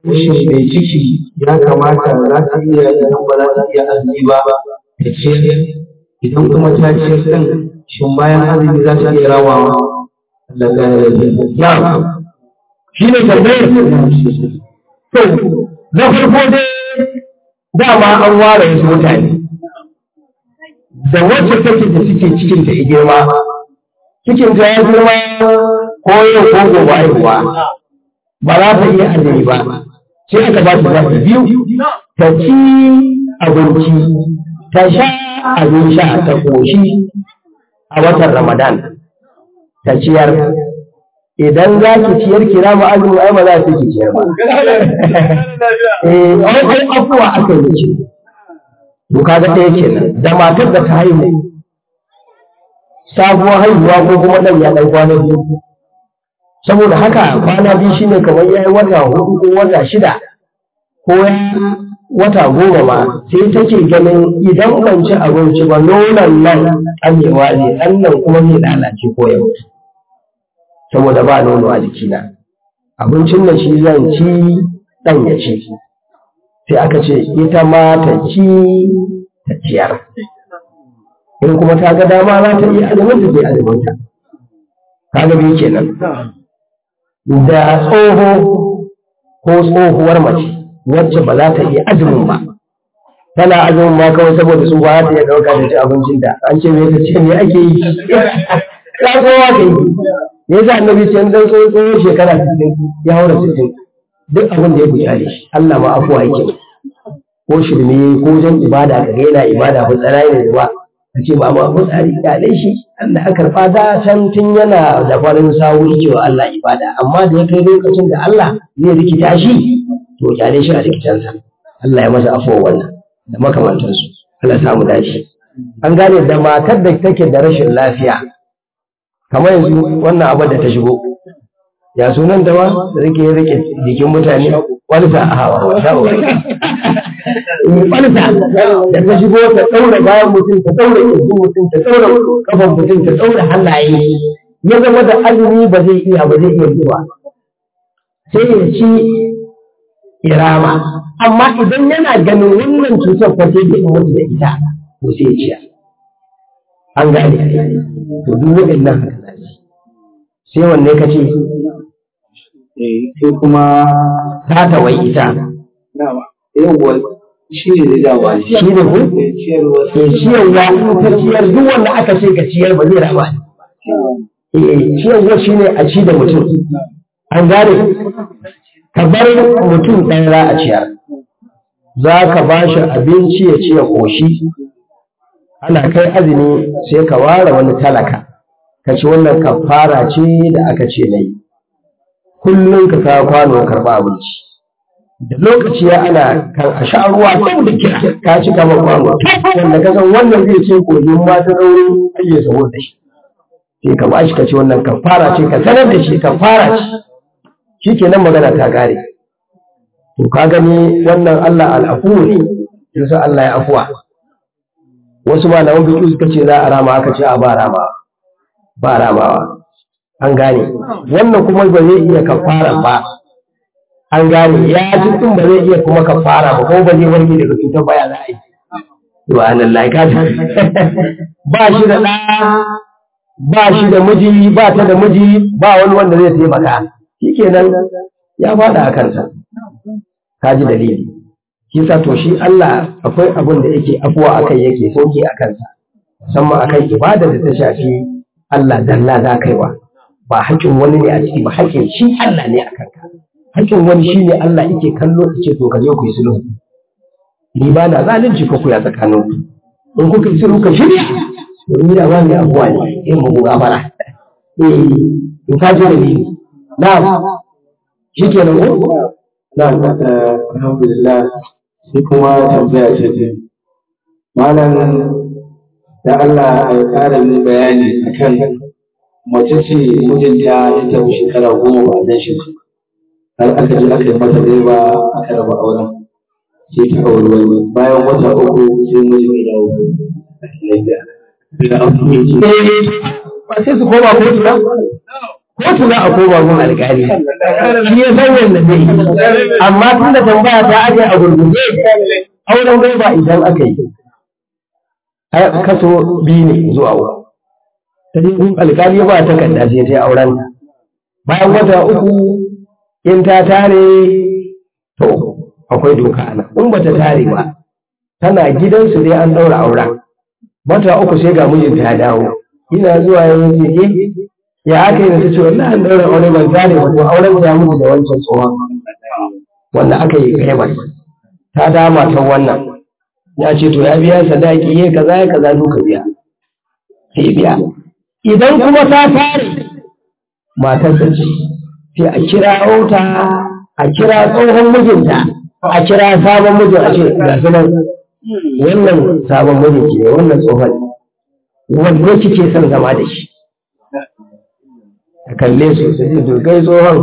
shin mai ciki ya kamata za ta iya idan ba za ta iya azumi ba ta ciyar idan kuma ta ciyar ɗin shin bayan azumi za ta iya rawawa Allah ya ya shi ne tambayar to na farko dai dama an ware wasu mutane da wacce take da suke cikin ta ya girma cikin ta ya girma ko yau ko gobe haihuwa ba za ta iya azumi ba sai aka ba ta zaɓi biyu ta ci abinci ta sha abin sha ta ƙoshi a watan ramadan ta ciyar idan za ki ciyar kira mu azumi ai ba za ki ciyar ba eh ai afuwa aka yi ce to kaga ɗaya kenan da matar da ta haihu sabuwar haihuwa ko kuma ɗan ya ɗan kwana biyu saboda haka kwana biyu shine kamar ya yi wata hudu ko wata shida ko ya wata goma ma sai take ganin idan ban ci abinci ba nonon nan amewa ne ɗan nan kuma zai lalace ko ya mutu saboda ba nono a jikina abincin da shi zan ci ɗan ya ci sai aka ce ita ma ta ci ta ciyar in kuma ta ga dama za ta iya azumin ta sai azumin ta kaga biyu kenan da tsoho ko tsohuwar mace wacce ba za ta iya azumin ba tana azumin ma kawai saboda su ba ta iya ɗauka da ci abincin da an ce me ta ce me ake yi ya kowa ka yi me yasa annabi ce dan tsohon tsohon shekara 60 ya haura 60 duk abin da ya buƙare shi Allah ma afuwa yake ko shirme ko jan ibada ka ga yana ibada ba tsara ne ba ka ce ba ma mutsari kyale shi Allah aka karɓa da can tun yana da farin sawu cewa Allah ibada amma da ya kai lokacin da Allah zai rikita shi to kyale shi a rikitansa Allah ya masa afuwa wannan da makamantansu Allah ya samu dace an gane da matar da take da rashin lafiya kamar yanzu wannan abin da ta shigo ya sunan ta ma da rike rike jikin mutane walsa a hawa walsa da ta shigo ta daura bayan mutum ta daura kirjin mutum ta daura kafan mutum ta daura hannaye ya zama da azumi ba zai iya ba zai iya zuwa sai ya ci irama amma idan yana ganin wannan cutar fa sai ya mutu da ita to sai ya ciya an gane to duk waɗannan haka sai wanne ka ce sai kuma ta tawai ita yawwa shi ne da dawa shi ne ku ciyarwa ke ciyarwa in ta ciyar duk wanda aka ce ka ciyar ba zai raba eh ciyarwa shi ne a ci da mutum an gane ka bar mutum ɗan za a ciyar za ka ba shi abinci ya ci ya ƙoshi ana kai azumi sai ka ware wani talaka ka ci wannan kafara ce da aka ce na yi kullum ka kawo kwano karɓa abinci da lokaci ya ana kan a sha ruwa kan da kira ka ci kama kwano wanda ka san wannan zai ce kogin ma ta rauni ake sabo da shi sai ka bashi ka ci wannan kafara ce ka sanar da shi kafara ce shikenan magana ta kare to ka gani wannan Allah al'afu ne yasa Allah ya afuwa wasu malaman fiqh suka ce za a rama aka ce a ba rama ba ramawa an gane wannan kuma ba zai iya kafara ba an gane ya ji din ba zai iya kuma kafara ba ko ba zai warke daga cutar baya za a yi subhanallah ka ta ba shi da ɗa ba shi da miji ba ta da miji ba wani wanda zai taimaka shikenan ya faɗa a kansa ka ji dalili shi sa to shi Allah akwai abin da yake afuwa akai yake soke a kansa musamman akan ibada da ta shafi Allah dalla za kaiwa ba haƙƙin wani ne a ciki ba haƙƙin shi Allah ne a kanka haƙƙin wani shi ne Allah yake kallo ya ce to ka je ku yi sulhu ni ba na zalunci ko ku ya tsakanin ku in kuka yi sulhu ka shirya to ni da wani abuwa ne in mu gafara eh in ka je da ni na'am shikenan ko na'am alhamdulillah sai kuma tambaya ce ce malam da Allah ya ƙara min bayani akan mace ce mijinta ya tafi shekara goma ba zan shi har aka ji aka yi mata ba aka raba auren sai ta auri wani bayan wata uku sai mijin ya dawo lafiya da abu mai ce ba sai su koma kotu ba kotu za a koma gun alƙali shi ya san yadda zai yi amma tun da tambaya ta aje a gurguje auren gaiba idan aka yi kaso biyu ne zuwa uku ta je gun alƙali ba ta kanda sai ta auren bayan wata uku in ta tare to akwai doka ana in bata tare ba tana gidansu dai an daura auren wata uku sai ga mijinta ya dawo ina zuwa yanzu ce eh ya aka yi da ta ce wallahi an daura aure ban tare ba to auren ya mutu da wancan tsohon wanda aka yi kai ta dama ta wannan ya ce to ya biya sadaki ya kaza ya kaza duka biya sai biya idan kuma ta tare matar ta ce sai a kira auta a kira tsohon mijinta a kira sabon mijin a ce ga su nan wannan sabon mijinki ne wannan tsohon wanda kike son zama da shi ka kalle su su ji dogai tsohon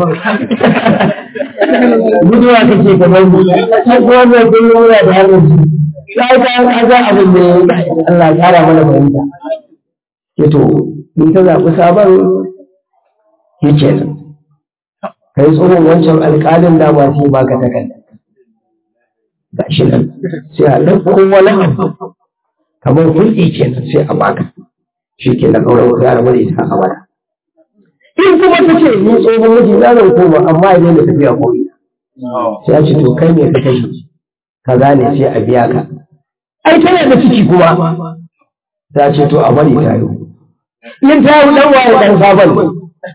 guduwa kake kamar mu sai kuma mai kullum muna da hannun su sai ka kaga abin da Allah ya kara mana fahimta ke to in ta zaɓi sabon shi kenan kai tsohon wancan alƙalin da ba sai baka takarda ga shi nan sai a ɗauko wani abu kamar hulɗi kenan sai a baka shi ke na auren ku ya rabu da ita a wada in kuma ta ce ni tsohon miji na zan koma amma idan da tafiya ko ina sai a ce to kai ne ka kashe kaza ne sai a biya ka ai tana da ciki kuma ta ce to a bari ta yi in ta yi dan waye dan sabon ne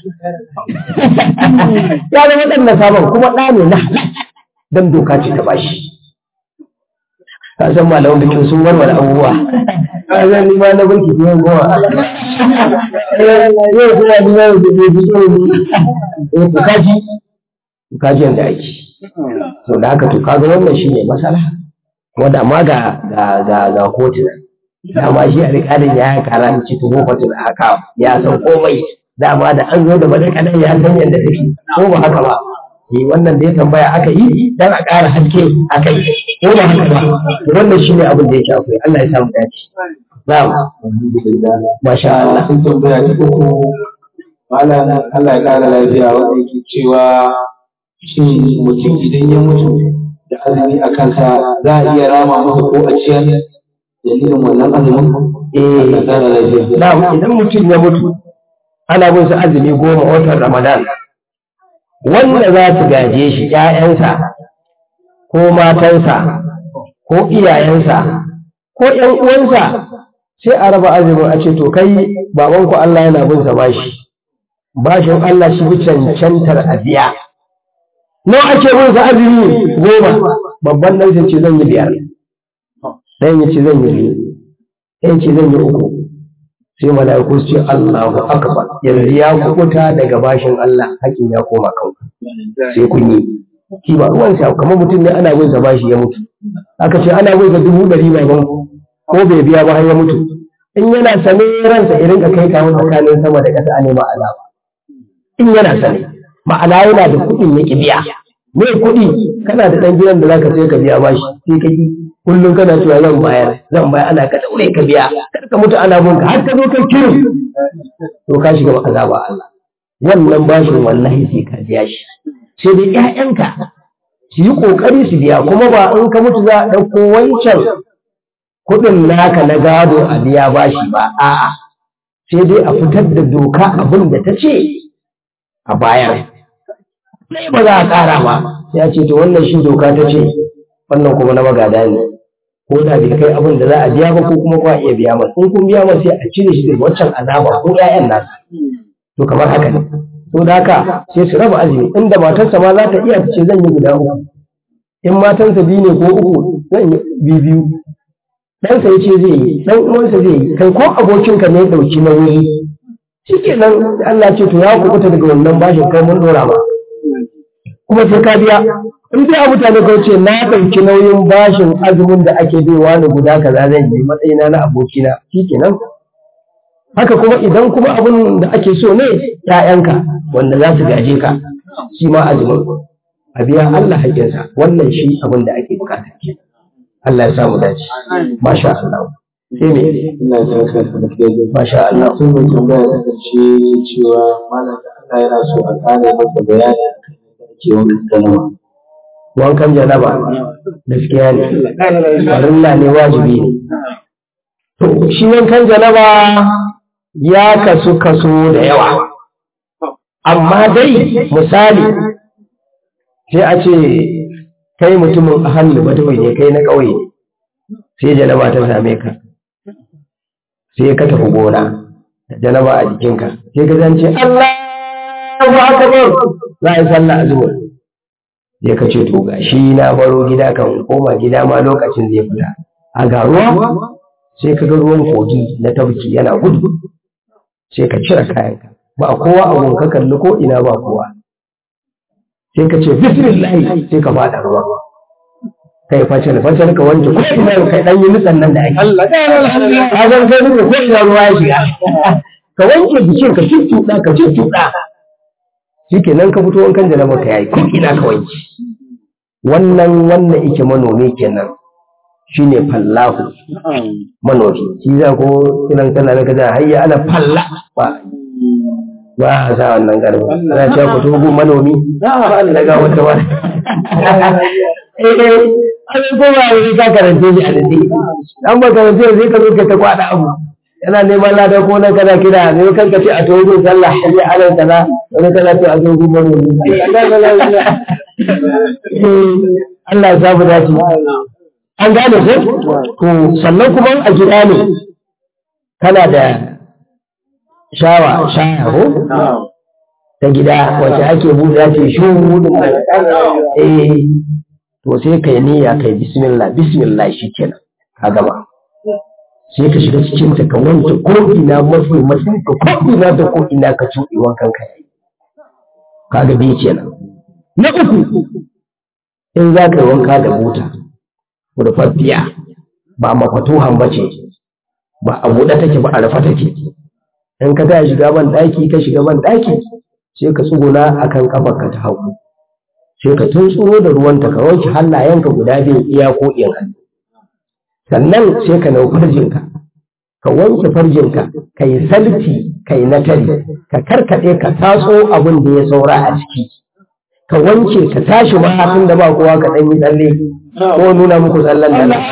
ya zama dan na sabon kuma ɗa ne na halal dan doka ce ta bashi ka san malaman bikin sun warware abubuwa ka san ni ma na burki biyan goma yau kuma ni ma da ke fito ne ku kaji ku kaji yanda ake so da haka to kaga wannan shine masala wanda amma ga ga ga ga kotuna dama shi alƙalin ya karanci tuhu fatul haka ya san komai dama da an zo da madakalan ya san yadda take ko ba haka ba eh wannan da ya tambaya aka yi dan a ƙara haske a kai ko ba haka ba wannan shi ne abin da yake akwai Allah ya samu dace na'am masha Allah sun tambaya ta uku malam Allah ya ƙara lafiya wanda yake cewa shin mutum idan ya mutu da azumi a kansa za a iya rama masa ko a ciyar dalilin wannan azumin eh Allah ya ƙara lafiya na'am idan mutum ya mutu ana bin sa azumi goma watan Ramadan wanda za su gaje shi ‘ya'yansa ko matansa ko iyayensa ko ‘yan uwansa sai a raba azumin a ce to kai babanku Allah yana bin sa bashi bashin Allah shi bi cancantar a biya nawa ake bin sa azumi goma babban nan sai ce zan yi biyar ɗayan ya ce zan yi biyu ɗayan ce zan yi uku sai mala'iku su ce Allahu akbar yanzu ya kubuta daga bashin Allah hakin ya koma kanku sai kun yi shi ba ruwan sa kamar mutum ne ana bin sa bashi ya mutu aka ce ana bin sa dubu ɗari mai ban ko bai biya ba har ya mutu in yana sane ransa irin ka kai kawo tsakanin sama da ƙasa a nema azaba in yana sane ma'ana yana da kuɗin ya ki biya me kuɗi kana da ɗan gidan da zaka sai ka biya bashi sai ka ki kullum kana cewa zan bayar zan bayar ana ka daure ka biya kar ka mutu ana bunka har ka zo kai kirin to ka shiga azaba Allah wannan bashin wallahi sai ka biya shi sai dai ƴaƴanka su yi kokari su biya kuma ba in ka mutu za a ɗauko wancan kuɗin naka na gado a biya bashi ba a'a sai dai a fitar da doka abin da ta ce a bayar sai ba za a ƙara ba sai a ce to wannan shi doka ta ce wannan kuma na magada ne ko da bai kai abin da za a biya ba ko kuma ba iya biya masa in kun biya masa sai a cire shi daga waccan azaba ko ƴaƴan nasa to kamar haka ne to da haka sai su raba azumi inda matarsa ma za ta iya ta ce zan yi guda uku in matansa biyu ne ko uku zan yi biyu biyu ɗansa ya ce zai yi ɗan uwansa zai yi kai ko abokinka ne ya ɗauki nauyi shi ke nan Allah ce to ya kubuta daga wannan bashin kai mun ɗora ba kuma sai ka biya in dai a mutane ko ce na ɗauki nauyin bashin azumin da ake baiwa ni guda kaza zan yi matsayina na abokina shikenan haka kuma idan kuma abin da ake so ne ƴaƴanka wanda za su gaje ka shi ma azumin a biya Allah haƙƙinsa wannan shi abin da ake bukata ke Allah ya samu dace masha Allah sai me ina da ka da ke masha Allah sun mai tambaya ta karshe cewa malam da Allah yana so a ƙara masa bayani akan yadda ake wankan janaba. wankan janaba gaskiya ne farilla ne wajibi ne to shi wankan janaba ya kasu kaso da yawa amma dai misali sai a ce kai mutumin ahalli badawai ne kai na ƙauye sai janaba ta same ka sai ka tafi gona da janaba a jikinka sai ka zance Allah akbar za a yi sallah a zuwa sai ka ce to ga shi na baro gida kan koma gida ma lokacin zai fita a ga ruwa sai ka ga ruwan kogi na tabki yana gudu sai ka cire kayanka ba kowa a gun ka kalli ko ina ba kowa sai ka ce bismillah sai ka fada ruwa kai facal facal ka wanke ko ina kai dan yi nutsan nan da ake Allah ka san kai nutsa ko ina ruwa ya shiga ka wanke jikin ka cuccuɗa ka cuccuɗa shikenan ka fito wankan da na maka yayi ko ina ka wanke wannan wannan ike manomi kenan shine fallahu manomi shi za ko kiran kana na kaza hayya ala falla ba ba a sa wannan garba ana cewa ku togo manomi daga wata ba eh eh an ko ba ne ka karance shi a dade an ba karance sai ka zo ka ta kwada abu yana neman lada ko na kaza kira ne kan ka ce a togo sallah hayya ala kaza wani kaza ce a togo manomi Allah ya samu dace an gane ko to sannan kuma a gida ne kana da shawa shaya ko ta gida wacce ake buɗe ce shuhudin nan eh to sai kai niyya kai bismillah bismillah shikenan ka gama sai ka shiga cikin ta ka wanke ko ina mafi mafi ka ko ina da ko ina ka tuɗe wankan ka yayi kaga bi kenan na uku in za ka yi wanka da buta rufaffiya ba mafatuhan ba ce ba a buɗe take ba a rufe take in ka ta shiga ban ɗaki ka shiga ban ɗaki sai ka tsuguna a kan ƙafarka ta hagu sai ka tuntsuro da ruwanta ka wanke hannayenka guda biyu iya ko in hannu sannan sai ka nau farjinka ka wanke farjinka ka yi salti ka yi natari ka karkaɗe ka taso abin da ya saura a ciki ka wanke ka tashi ma tun da ba kowa ka ɗan yi tsalle ko nuna muku tsallen da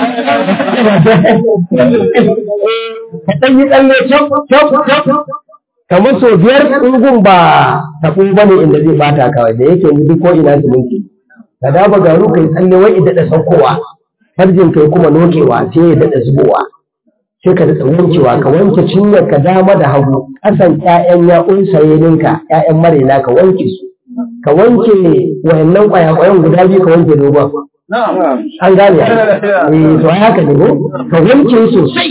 ka ɗan yi tsalle cap cap cap kamar sau biyar ɗungun ba taɓun ba ne inda zai bata kawai da yake duk ko ina su minti ka dafa garu kai tsalle wai idan da saukowa farjin kai kuma nokewa sai ya daɗa zubowa sai ka daɗa wankewa ka wanke cinyar ka dama da hagu ƙasan ƴaƴan ya'un sayeninka ƴaƴan marina ka wanke su ka wanke wayannan ƙwayaƙwayan guda biyu ka wanke dogon an gane eh to haka ne ko ka wanke sosai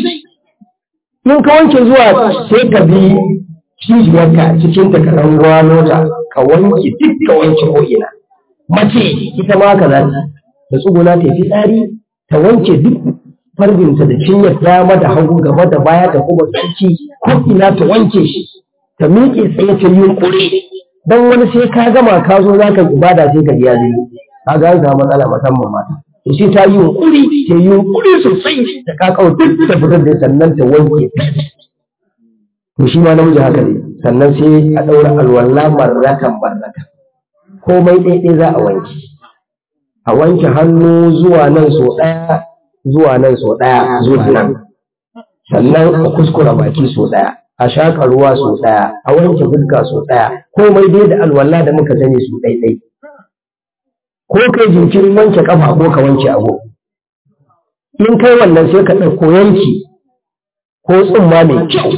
in ka wanke zuwa sai ka bi cibiyarka cikin ta ka ɗan gwano ta ka wanke duk ka wanke ko'ina mace ita ma ka za ta da tsuguna ta fi tsari ta wanke duk farbinta da cinyar dama da hagu gaba da baya ta kuma tsarki ko'ina ta wanke shi ta miƙe tsaye ta yi ƙure don wani sai ka gama ka zo za ka ibada sai ka biya zai ka ga ga matsala musamman mata to sai ta yi yunkuri ta yi yunkuri sosai ta kakau duk ta fitar da sannan ta wanke to shi ma namiji haka ne sannan sai a ɗaura alwala marratan marratan komai ɗaiɗai za a wanke a wanke hannu zuwa nan so ɗaya zuwa nan so ɗaya zuwa nan sannan a kuskura baki so ɗaya a shaƙa ruwa so ɗaya a wanke fuska so ɗaya komai dai da alwala da muka sani su ɗaiɗai ko kai jinkirin wanke kafa ko ka wanke ago in kai wannan sai ka ɗauko yanki ko tsumma mai kyau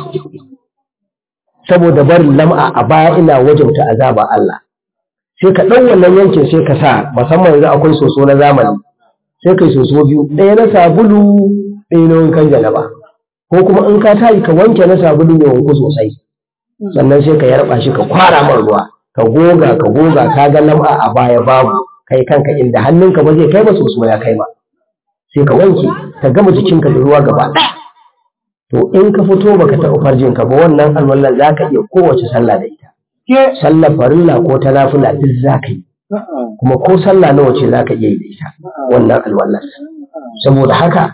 saboda barin lam'a a baya ina wajauta azaba Allah sai ka ɗau wannan yankin sai ka sa musamman yanzu akwai soso na zamani sai kai soso biyu ɗaya na sabulu ɗaya na wankan jalaba ko kuma in ka tayi ka wanke na sabulu mai wanku sosai sannan sai ka yarba shi ka kwara man ruwa ka goga ka goga ka ga lam'a a baya babu kai kanka inda hannunka ba zai kai ba soso ya kai ba sai ka wanke ka gama jikinka da ruwa gaba ɗaya to in ka fito baka taɓa farjinka ba wannan alwallan za ka iya kowace sallah da ita sallar farilla ko ta nafila duk za ka yi kuma ko sallah nawa ce za ka iya yi da ita wannan alwallan saboda haka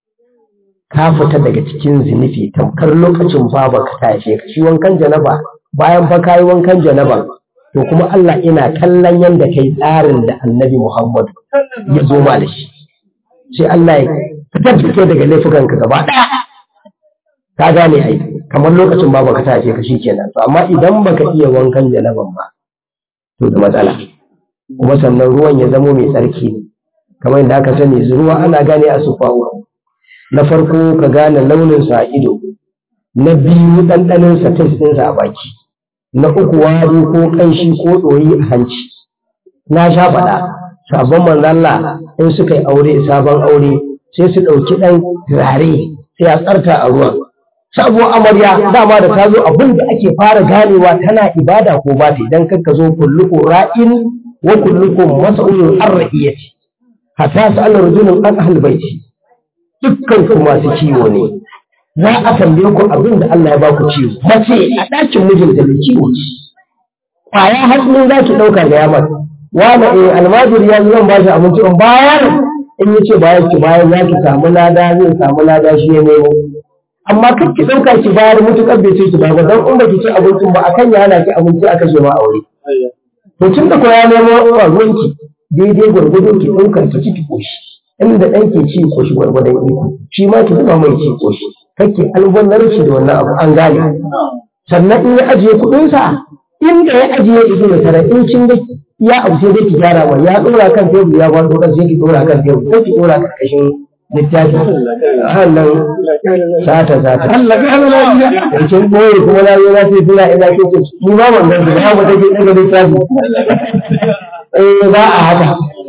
ka fita daga cikin zunufi tamkar lokacin baba ka ta haife ka shi wankan janaba bayan fa kayi wankan janaba to kuma Allah ina kallon yadda kai tsarin da annabi Muhammad ya zo ma da shi sai Allah ya fitar da kai daga laifukanka gaba ɗaya ka gane ai kamar lokacin ba baka tace ka shi kenan to amma idan baka iya wankan janaban ba to da matsala kuma sannan ruwan ya zamo mai tsarki ne kamar yadda aka sani ruwa ana gane a sufa na farko ka gane launinsa a ido na biyu ɗanɗaninsa test ɗinsa a baki na uku wari ko ƙanshi ko ɗoyi a hanci na sha faɗa sabon manzalla in suka yi aure sabon aure sai su ɗauki ɗan turare sai a tsarta a ruwan sabuwar amarya dama da ta zo abin da ake fara ganewa tana ibada ko ba ta idan kanka zo kulluku ra'in wa kullukum mas'ulun an ra'iyati hatta sa'ala rajulun an ahl baiti dukkan ku masu ciwo ne za a tambaye ku abin da Allah ya ba ku ciwo mace a ɗakin mijinta da ciwo ce kwaya hannu za ki ɗauka ga yamar wani eh almajiri ya zo zan ba shi abinci in bayar in ya ce bayar ki bayar za ki samu lada zai samu lada shi ya nemo amma kan ki ɗauka ki bayar mutuƙar bai ce ki bayar don in ba ki ci abincin ba akan ya hana ki abinci aka ce ma aure to tun da ko ya nemo ruwanki daidai gwargwado ki ɗauka ki ci ki koshi inda ɗan ke ci koshi gwargwadon iko shi ma ki zuba mai ci koshi kake albanar shi da wannan abu an gane sannan in ya ajiye kuɗinsa inda ya ajiye ido da tara in kin ga ya abu sai dai ki gyara wa ya ɗora kan tebur ya faɗo kan sai ki ɗora kan tebur ko ki ɗora karkashin littafi hannan sata sata Allah ka hana lafiya. da kin ɓoye kuma na zo na ce tuna ina ke ce ni ba ban gan ba ba take daga littafi eh ba a haka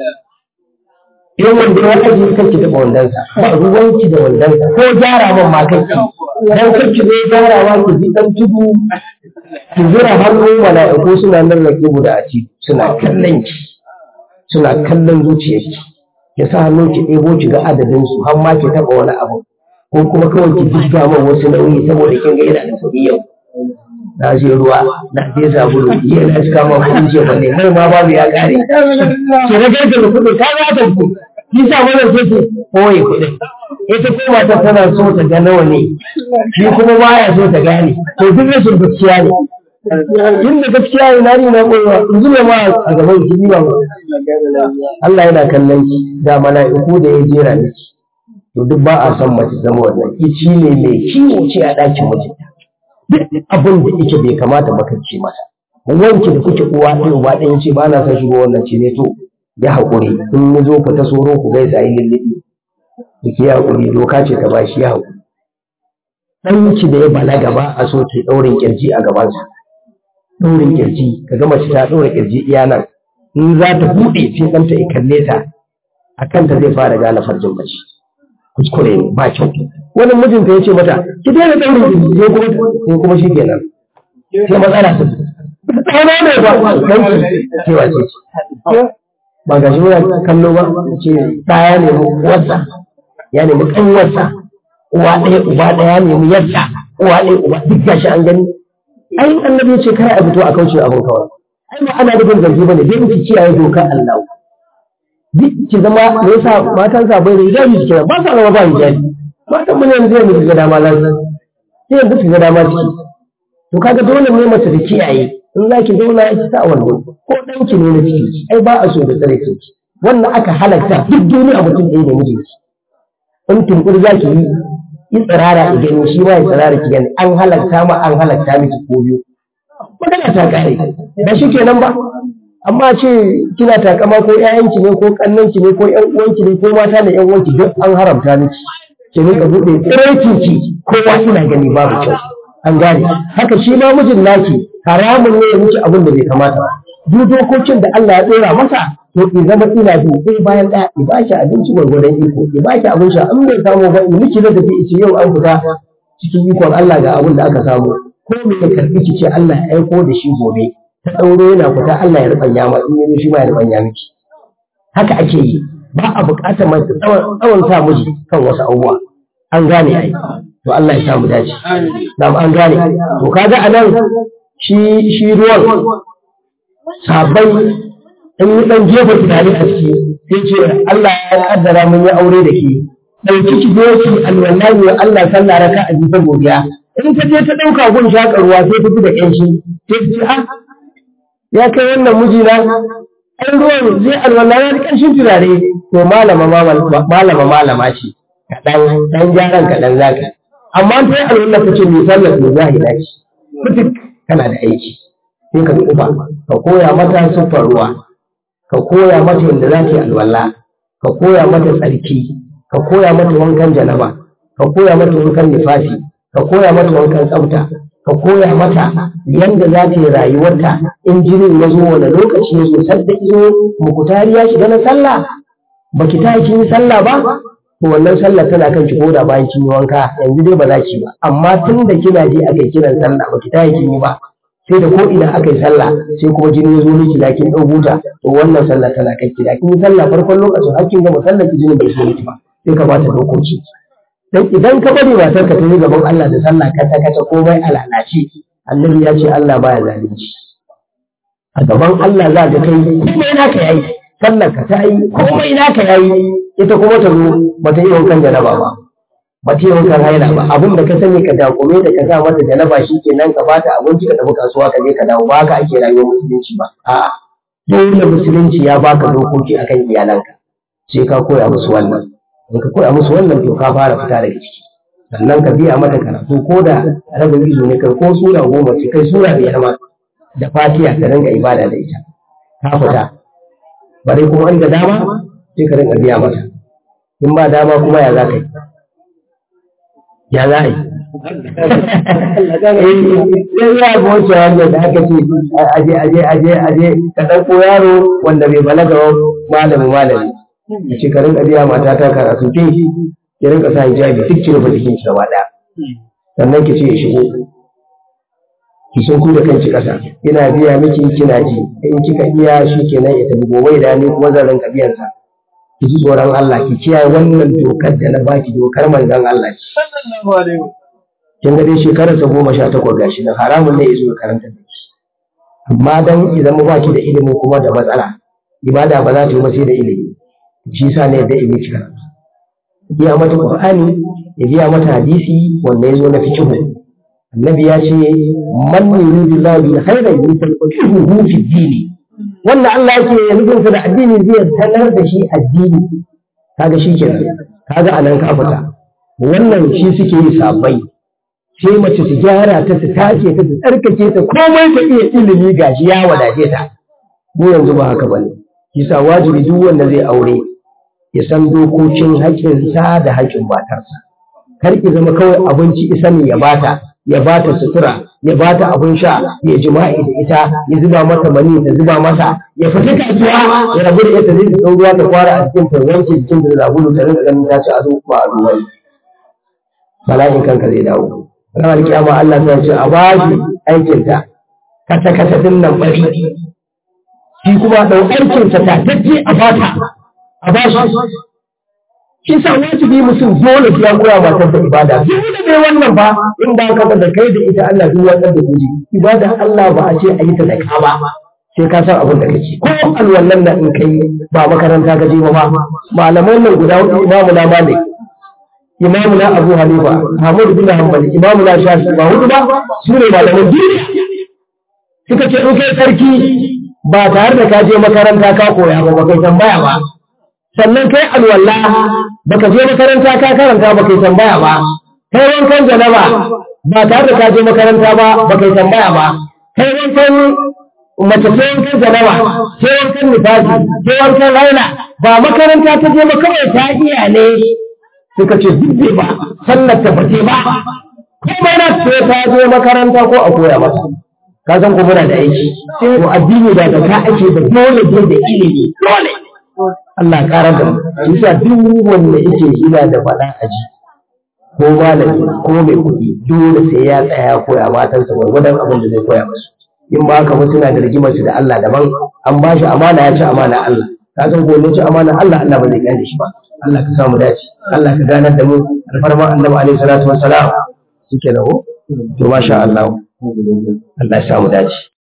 in wanda ya ajiye kanki da wandansa ba ruwanki da wandansa ko gyara man ma kanki dan kanki ne gyara ma ki ji dan tudu ki zura hannu mala'iku suna nan rake guda a ci suna kallon ki suna kallon zuciyarki ya sa hannu ki ɗebo ki ga adadin su har ma ki taɓa wani abu ko kuma kawai ki jigga man wasu nauyi saboda kin ga yana da kuɗi yau na je ruwa na je sabulu iya na cika ma kuɗi ce balle mai ma babu ya ƙare ki rage da kuɗi ta za ta ku shi sa wannan sai ce koyi kuɗin ita ko mata tana so ta ga nawa ne shi kuma baya so ta gane to duk rashin gaskiya ne inda gaskiya ne na ni na koyewa in ji ma a gaban ki ba Allah yana kallon ki da mala'iku da ya jera miki to duk ba a son mace zama wannan ici ne mai kiwo ce a ɗakin mijinta duk abin da yake bai kamata ba kace masa wanki da kuke uwa ɗaya uba ɗaya ce ba na son shigo wannan ce ne to ya haƙuri in ya zo fita soro ku gaisa yi lulluɓi da ke haƙuri doka ce ta bashi ya haƙuri ɗanki da ya balaga ba a so ta ɗaurin ƙirji a gabansa ɗaurin ƙirji ka ga mace ta ɗaura ƙirji iya nan in za ta buɗe sai ɗanta ya kalle ta a kanta zai fara gane farjin mace kuskure ne ba kyau wani mijinta ya ce mata ki daina ɗaurin ƙirji sai kuma sai kuma shi kenan sai matsala su tsana ne ba ɗanki cewa ce ba ga shi muna kallo ba ce ɗaya ne uwarsa ya nemi ƙanwarsa uwa ɗaya uba ɗaya ya nemi yarsa uwa ɗaya uba duk gashi an gani ai annabi ya ce kar a fito a kauce abin kawai ai ba ana dubin zargi bane dai ki kiyaye dokar Allah duk ki zama me yasa matan sa bai da hijabi suke ba sa zama ba hijabi matan mun yanzu yanzu ga dama lan sai yanzu su ga dama ciki to kaga dole ne mace da kiyaye in za ki zauna ki sa wannan ko ɗanki ne na ciki ai ba a so da tsare ki wannan aka halatta duk duniya mutum ɗaya da mijinki in tunkuri za ki yi yi tsirara ki gani shi ma ya tsirara ki gani an halatta ma an halatta miki ko biyu magana ta kare ba shi kenan ba amma ce kina takama ko ƴaƴanki ne ko ƙannanki ne ko ƴan uwanki ne ko mata da ƴan uwanki duk an haramta miki ki rinka buɗe tsiraici ki kowa ina gani babu kyau an gane haka shi ma mijin naki haramun ne ya miki abin da bai kamata ba duk dokokin da Allah ya tsora masa to ki zama ina bi sai bayan ɗaya ki ba shi abinci gwargwadon iko ki ba shi abin sha an bai samu ba in miki da tafi ce yau an fita cikin ikon Allah ga abin da aka samu ko me ya karbi ki ce Allah ya aiko da shi gobe ta ɗauro yana fita Allah ya rubanya ma in yazo shi ma ya rubanya miki haka ake yi ba a buƙatar mai tsawon sa miji kan wasu abubuwa an gane ai to Allah ya sa mu dace da an gane to kaga anan shi shi ruwan sabai in yi dan jefa tunani a ciki sai ce Allah ya kaddara mun yi aure da ke ɗauki ki zo ki alwallahi wa Allah sallah raka a jikin godiya in ta je ta ɗauka gun shaƙa ruwa sai ta fi da ƙanshi sai ta ce a ya kai wannan mijina ai ruwan zai alwala ya ƙanshin turare to malama malama malama ce kaɗan ɗan gyaran kaɗan za ka amma ta yi alwala ta ce mai sallar mai zahira ce mutuk kana da aiki sai ka tsufa ka koya mata siffar ruwa ka koya mata yadda za ta yi alwala ka koya mata tsarki ka koya mata wankan janaba ka koya mata wankan nifasi ka koya mata wankan tsafta ka koya mata yadda za ta yi rayuwarta in jinin ya zo wani lokaci ya zo sadda izo mukutari ya shiga na sallah ba ki ta kin yi sallah ba to wannan sallah tana kan ki koda bayan kin yi wanka yanzu dai ba za ki ba amma tun da kina ji aka yi kiran sallah ba ki ta kin yi ba sai da ko idan aka yi sallah sai kuma jini ya zo miki da kin dau buta to wannan sallah tana kan ki da kin yi sallah farkon lokacin har kin gama sallah ki jini bai so miki ba sai ka bata dokoki dan idan ka bari matar ka ta yi gaban Allah da sallah kata kata komai a lalace annabi ya ce Allah baya zalunci a gaban Allah za ka kai komai naka yayi sallar ka ta yi komai naka yayi ita kuma ta zo ba ta yi wankan janaba ba ba ta yi wankan haila ba abin da ka sani ka dakume da ka sa mata janaba shikenan ka bata abinci ka tafi kasuwa ka je ka dawo ba haka ake rayuwar musulunci ba a'a dole musulunci ya baka dokoki akan iyalanka sai ka koya musu wannan in ka koya musu wannan to ka fara fita daga ciki sannan ka biya mata karatu ko da rabin izo ne kai ko sura goma ce kai sura biyar ma da fatiha ka rinka ibada da ita ka fita bare kuma inda dama sai ka rinka biya mata in ba dama kuma ya za ka yi ya za a yi sai ya ga wacce wanda da aka ce aje aje aje aje ka ɗauko yaro wanda bai balaga malami malami ya ce ka rinka biya mata ta karatu ke ya rinka sa hijabi duk ki rufe jikin ki gaba ɗaya sannan ki ce ya shigo ki sun ku da kanki ƙasa ina biya miki kina ji in kika iya shi kenan ya tafi gobe da ni kuma zan rinka biyan sa ki ji tsoron Allah ki kiyaye wannan dokar da na baki dokar manzon Allah ce kin ga dai shekarar sa goma sha takwas gashi nan haramun ne ya zo karanta da ki amma dan idan mu baki da ilimi kuma da matsala ibada ba za ta yi ba sai da ilimi shi sa ne da ilimi ci karatu biya mata qur'ani ya biya mata hadisi wanda ya zo na fiqh annabi ya ce man yuridu lahu bil khayri yufaqihuhu fi dini wanda Allah yake nufin sa da addini zai sanar da shi addini kaga shi kenan kaga anan ka fita wannan shi suke yi sabai sai mace su gyara ta su tace ta su tsarkake ta komai ta iya ilimi gashi ya wadace ta mu yanzu ba haka bane kisa wajibi duk wanda zai aure ya san dokokin haƙƙinsa da haƙƙin matarsa kar ki zama kawai abinci isa ne ya bata ya bata sutura ya bata abin sha ya jima'i da ita ya zuba mata mani ta zuba masa ya fita kasuwa ya rabu da ita zai ta ruwa ta fara a cikin ta wanke jikin da zabulu ta rinka ganin ta ci ado ba a ruwa bala'in kanka zai dawo ranar kiyama Allah ta ce a bashi aikinta kasa kasa din nan bari shi kuma ɗau aikinsa ta tace a fata a bashi shi sa wajibi mutum dole ya koya matar da ibada dole ne wannan ba in ba ka da kai da ita Allah duk wannan da guji ibada Allah ba a ce a yi ta da ka ba sai ka san abin da kake ko alwallan nan in kai ba makaranta ka je ba malaman nan guda hudu imamu na malik imamu na abu hanifa Ahmad bin Hanbal imamu na shafi ba hudu ba su ne malaman duniya suka ce in kai sarki ba tare da ka je makaranta ka koya ba ba kai tambaya ba sannan kai alwala baka je makaranta ka karanta ba kai tambaya ba kai wankan janaba ba tare da ka je makaranta ba ba kai tambaya ba kai wankan mace sai wankan janaba sai wankan nifasi sai wankan raina ba makaranta ta je ba kawai ta iya ne suka ce duk ba sallar ta bace ba kuma na sai ta je makaranta ko a koya masa ka san ko muna da aiki to addini da ka ake da dole da ilimi dole Allah ƙara da mu yasa duk wanda yake ina da faɗa a ji ko malami ko mai kuɗi dole sai ya tsaya koya matansa gwargwadon abin da zai koya musu in ba haka ba suna da rigimar su da Allah daban an ba shi amana ya ci amana Allah ka san ko ne ci amana Allah Allah ba zai gane shi ba Allah ka samu dace Allah ka ganar da mu alfarma annabi alaihi salatu wassalam shike nawo to masha Allah Allah ya samu dace